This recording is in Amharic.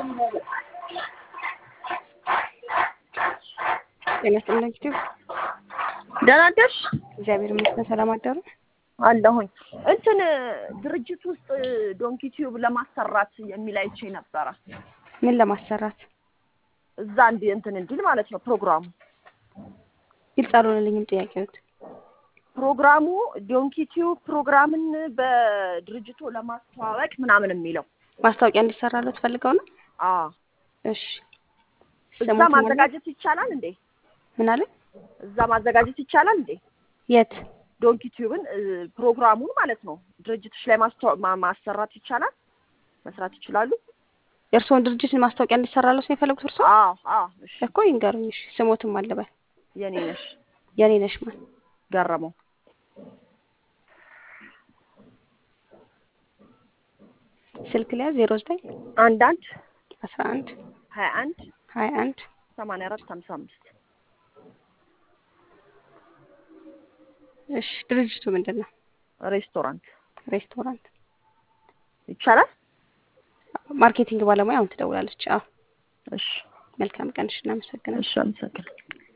ጤና ይስጥልኝ ዩቲዩብ ደህና አደርሽ? እግዚአብሔር ይመስገን። ሰላም አደሩ? አለሁኝ። እንትን ድርጅት ውስጥ ዶንኪ ቲዩብ ለማሰራት የሚል አይቼ ነበረ። ምን ለማሰራት እዛ እንዲ እንትን እንዲል ማለት ነው ፕሮግራሙ ግልጽ አልሆነልኝም ጥያቄዎት። ፕሮግራሙ ዶንኪ ቲዩብ ፕሮግራምን በድርጅቱ ለማስተዋወቅ ምናምን የሚለው ማስታወቂያ እንዲሰራለት ፈልገው ነው? አዎ። እሺ እዛ ስሙት ማን ነው? ማዘጋጀት ይቻላል እንዴ? ምን አለ? እዛ ማዘጋጀት ይቻላል እንዴ? የት? ዶንኪ ቲዩብን እ፣ ፕሮግራሙን ማለት ነው ድርጅቶች ላይ ማስተዋ ማ- ማሰራት ይቻላል? መስራት ይችላሉ? የእርስዎን ድርጅት ማስታወቂያ እንዲሰራለት ነው የፈለጉት እርስዎ? አዎ አዎ። እሺ እኮ ይንገሩኝ። እሺ ስሞትም አለበል የኔ ነሽ የኔ ነሽ ማን? ገረመው ስልክ ሊያዝ ዜሮ ዘጠኝ አንድ አንድ አስራ አንድ ሀያ አንድ ሀያ አንድ ሰማንያ አራት ሀምሳ አምስት እሺ ድርጅቱ ምንድን ነው? ሬስቶራንት ሬስቶራንት። ይቻላል? ማርኬቲንግ ባለሙያ አሁን ትደውላለች። አዎ እሺ መልካም ቀን። እሺ እናመሰግናለን። እሺ፣ አመሰግናለሁ።